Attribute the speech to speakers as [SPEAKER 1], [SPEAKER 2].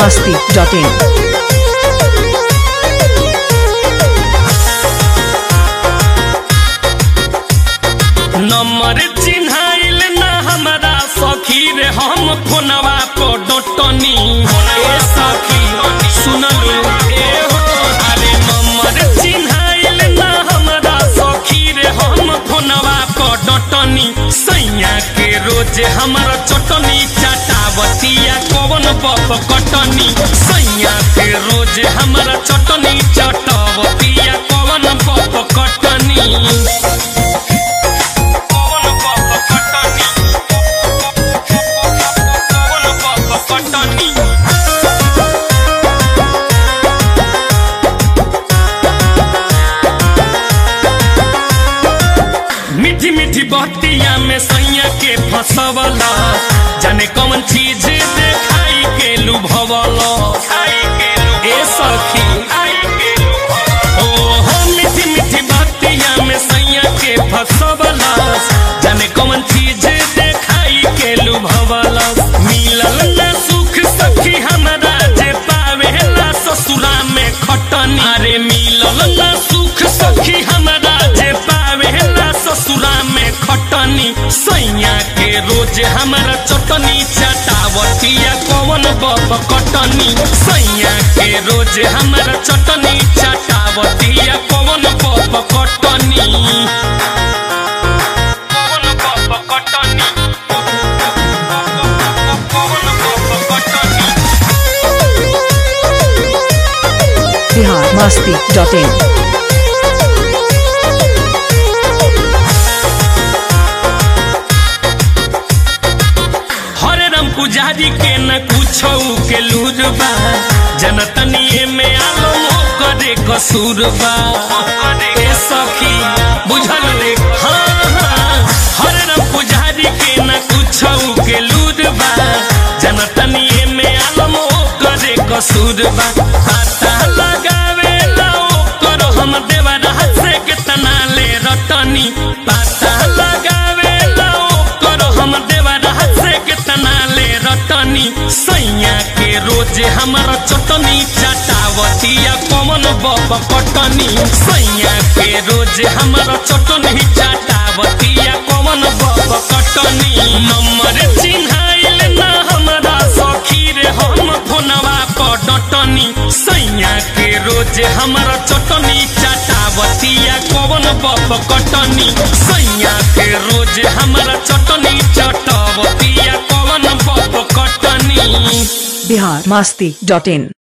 [SPEAKER 1] masti.in.
[SPEAKER 2] Number चिन्हाइल ना हमारा सखी रे हम फोनवा पर डटनी ए सखी सुनलू ए हो अरे नंबर चिन्हाइल ना हमारा सखी रे हम फोनवा पर डटनी सैया के रोज हमारा चटनी चटावतिया कवन बप कटनी सैया के रोज हमारा चटनी चटावतिया कवन बप कटनी कौन बाप कटनी कौन बाप कटनी मीठी मीठी बतिया में सैया के फसवला जाने कौन चीज देखाई के लुभवला ए सखी ओ हो मीठी मीठी बतिया में सैया के फसवला जाने कौन चीज देखाई के लुभवला मिलल ना सुख सखी हमरा जे पावेला ससुरा में खटनी अरे मिलल ना सुख सखी हमरा जे पावेला ससुरा में खटनी सैया के रोज हमरा चटनी चटावतिया कौन बप कटनी सैया के रोज हमरा चटनी चटावतिया कौन बप कटनी कौन बप कटनी कौन बप कटनी
[SPEAKER 1] Bihar masti.in.
[SPEAKER 2] हरे राम पुजारी के न कुछो के लूर बा जनतनिए में आलो करे कसूर बा ए सखी बुझल रे हाँ हाँ हरे राम पुजारी के न कुछो के लूर बा जनतनिए में आलो करे कसूर बा पता लगावे लो करो हम देवरा से कितना ले रटनी पता लगावे लो करो हम देवरा से कितना ले रटनी सैया के रोज हमारा चटनी चटावतिया कौन बप कटनी सैया के रोज हमारा चटनी चटावतिया कौन बप कटनी नंबर चिन्हाइल ना हमारा सखी रे हम फोनवा पर डटनी सैया के रोज हमारा चटनी चटावतिया कौन बप कटनी सैया के रोज हमारा चटनी चटावतिया कौन बप कटनी
[SPEAKER 1] Bihar masti.in.